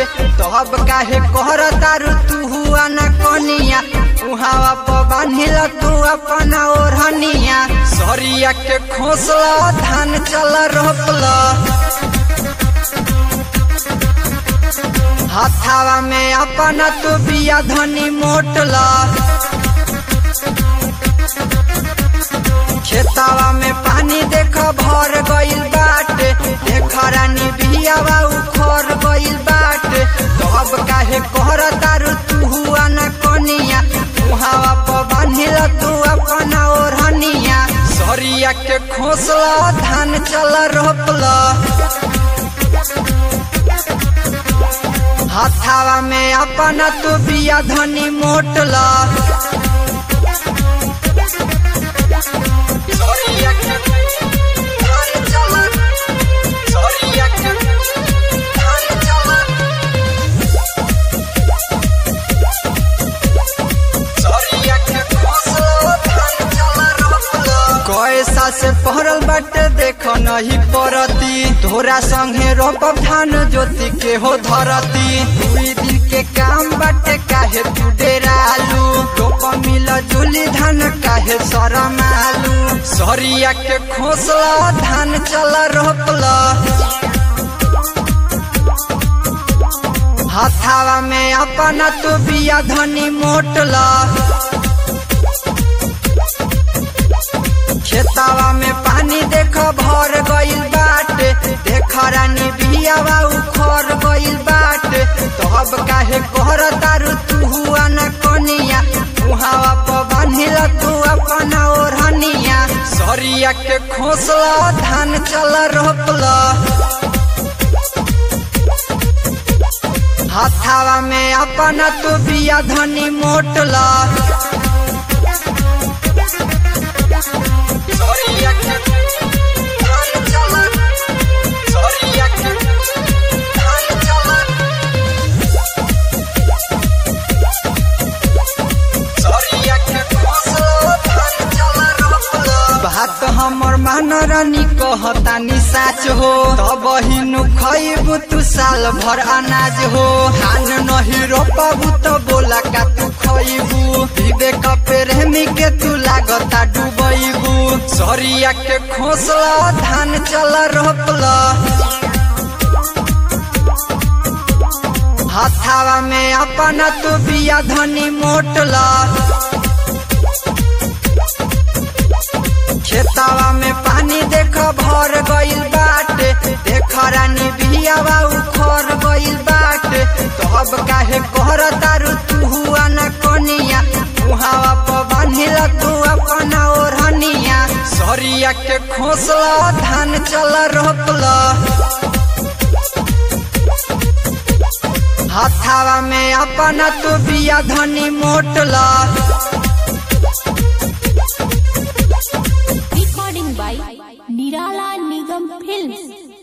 तब काहे कहर तारू तू हुआ न कनिया उहावा प बांधिल तू अपन ओढ़निया सरिया के खोसला धान चल रोपला हाथावा में अपन तू बिया धनी मोटला खेतावा में पानी देख भर गइल बाटे देख रानी बियावा उखर गइल बाटे तब काहे कहर तारू तू हुआ न कनिया उहावा प बांधिल तू अपन ओढ़निया सरिया के खोसला धान चल रोपला हाथावा में अपन तू बिया धनी मोटला सरिया के धान चल सरिया के धान चल सरिया के खोसला धान चल रोपला कैसा से पहरल बाटे देख नहीं परती तोरा संगे रोपब धान ज्योति के हो धरती दुई दिन के काम बाटे काहे तू डेरालू रोप मिल जुली धान काहे शरमालू सरिया के खोसला धान चल रोपला हाथावा में अपन तू बिया धनी मोटला खेतावा में पानी देख भर गइल बाटे देख रानी बियावा उखर गइल बाटे तब काहे कहर तारू तू हुआ न कनिया उहावा प बांधिल तू अपन ओढ़निया सरिया के खोसला धान चल रोपला हाथावा में अपन तू बिया धनी मोटला सरिया के धान चल सरिया के धान चल सरिया के खोसला धान चल रोपला बात हमर मान रानी कहतानी साच हो तब हिनु खइबू तू साल भर अनाज हो धान नहीं रोपबू तो बोला का तू खइबू विवेक प्रेमी के तू लागता डूबैबू सरिया के खोसला धान चल रोपला हाथावा में अपन तू बिया धनी मोटला खेतावा में पानी देख भर गइल बाटे देख रानी बियावा उखर गइल बाटे तब काहे कहर तारू तू हुआ न कनिया उहावा प बांधिल तू अपन ओढ़निया सरिया के खोसला धान चल रोपला हाथावा में अपन तू बिया धनी मोटला recording by Nirala Nigam Films.